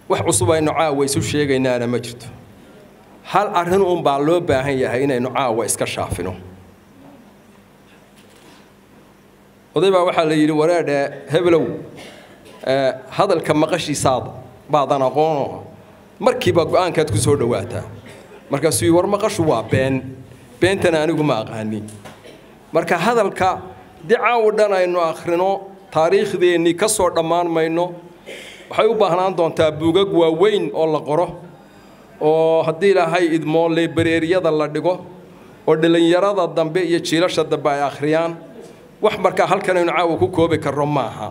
wax cusub aynu caawa isu sheegaynaana ma jirto hal arrin uunbaa loo baahan yahay inaynu caawa iska shaafino oday baa waxaa la yidhi wareedhe hebelow hadalka maqashiisaad baadan aqoono markiiba go-aankaad ku soo dhowaataa markaasuu yii war maqashu waa been beentana anigu ma aqaani marka hadalka dicaawo dhan aynu akhrino taariikhdeennii ka soo dhammaan mayno waxay u baahnaan doontaa buugag waaweyn oo la qoro oo haddii ilaahay idmoo leebareeriyada la dhigo oo dhallinyarada dambe iyo jiilasha dambe ay akhriyaan wax markaa halkan aynu caawa ku koobi karno maaha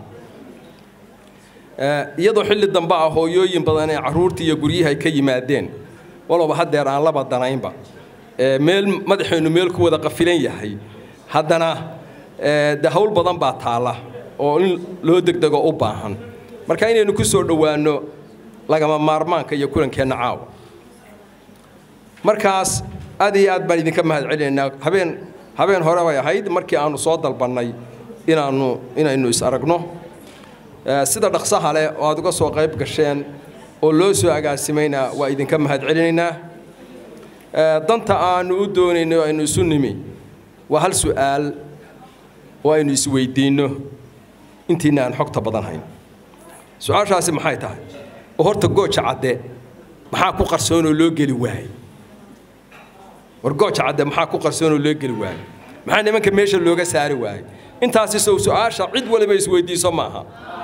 iyadoo xilli dambe ah hooyooyin badan ee carruurtii iyo guryahay ka yimaadeen walowba haddeer aan laba danaynba meel madaxeennu meel ku wada qafilan yahay haddana de hawl badan baa taalla oo in loo degdego u baahan marka inaynu ku soo dhowaanno lagama maarmaanka iyo kulankeenna caawa markaas aad iyo aad baan idinka mahad celinaynaa habeen habeen hore bay ahayd markii aanu soo dalbannay inaannu inaynu is aragno sida dhaqsaha leh oo aad uga soo qayb gasheen oo loo soo agaasimayna waa idinka mahad celinaynaa danta aanu u doonayno aynu isu nimi waa hal su'aal oo aynu isweydiinno intiina aan xogta badan hayn su-aashaasi maxay tahay oo horta gooja cadde maxaa ku qarsoonoo loo geli waayey war gooja cadde maxaa ku qarsoonoo loo geli waayey maxaa nimanka meesha looga saari waayey intaasi sow su-aasha cid waliba isweydiiso maaha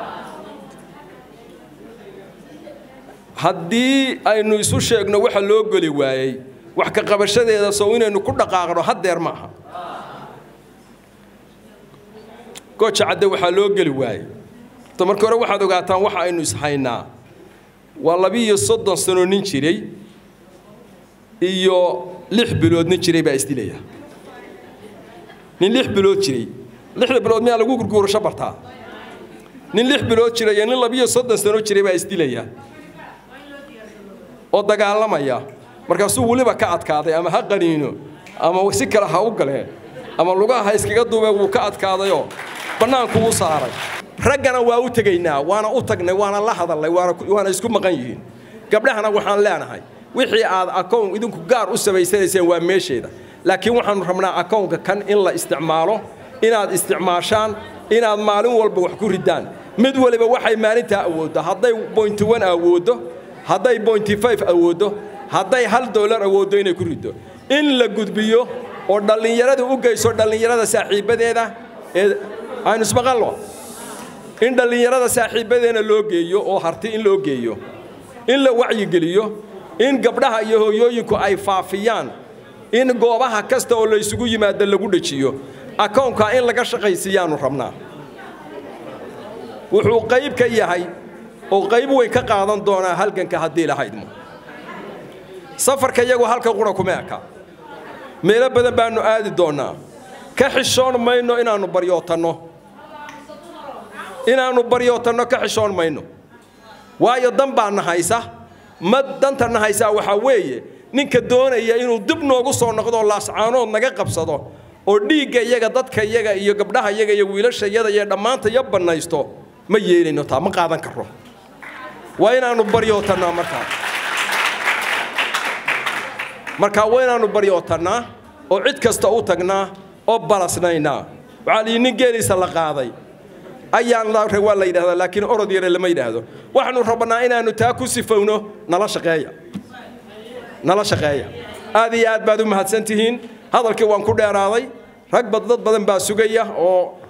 haddii aynu isu sheegno waxa loo geli waayey wax ka qabashadeeda sow inaynu ku dhaqaaqno haddeer ma aha gooja cadde waxaa loo geli waayey ta marka hore waxaad ogaataan waxa aynu ishaynaa waa labiiyo soddon sano nin jiray iyo lix bilood nin jiray baa isdilaya nin lix bilood jiray lixda bilood miyaa lagu gurguurasho bartaa nin lix bilood jiray iyo nin labiiyo soddon sano jiray baa isdilaya oo dagaalamaya markaasuu weliba ka adkaaday ama ha qaniino ama si kale ha u galee ama lugaha ha iskaga duubee wuu ka adkaadayoo bannaanku u saaray raggana waa u tegaynaa waana u tagnay waana la hadalnay waana isku maqan yihiin gabdhahana waxaan leenahay wixii aad akown idinku gaar u samaysanayseen waa meesheeda laakiin waxaanu rabnaa akownka kan in la isticmaalo inaad isticmaashaan inaad maalin walba wax ku ridaan mid waliba waxay maalintaa awooddo hadday bointy one awooddo hadday bointy five awooddo hadday hal dollar awooddo inay ku riddo in la gudbiyo oo dhallinyarada u geyso dhallinyarada saaxiibbadeeda ee aynu ismaqallo in dhallinyarada saaxiibbadeena loo geeyo oo harti in loo geeyo in la wacyigeliyo in gabdhaha iyo hooyooyinku ay faafiyaan in goobaha kasta oo la ysugu yimaado lagu dhejiyo akownkaa in laga shaqaysiiyaannu rabnaa wuxuu qayb ka yahay oo qayb weyn ka qaadan doonaa halganka haddii lahaydmo safarka iyagu halka qura kuma eka meelo badan baannu aadi doonnaa ka xishoon mayno inaannu baryootanno inaannu baryootanno ka xishoon mayno waayo dan baa na haysa ma danta na haysaa waxaa weeye ninka doonaya inuu dib noogu soo noqdo laascaanood naga qabsado oo dhiigga iyaga dadka iyaga iyo gabdhaha iyaga iyo wiilasha iyada iyo dhammaanta iyo bannaysto ma yeelayno taa ma qaadan karro waa inaannu baryootannaa markaa markaa waa inaannu baryootannaa oo cid kasta u tagnaa oo balasnaynaa waxaa la yidhi nin geeliisa la qaaday ayaan waa la yidhahdaa laakiin orod yare lama yidhaahdo waxaanu rabnaa inaannu taa ku sifowno nala shaqeeya nala shaqeeya aad iyo aad baad u mahadsan tihiin hadalkii waan ku dheeraaday rag bad dad badan baa sugaya oo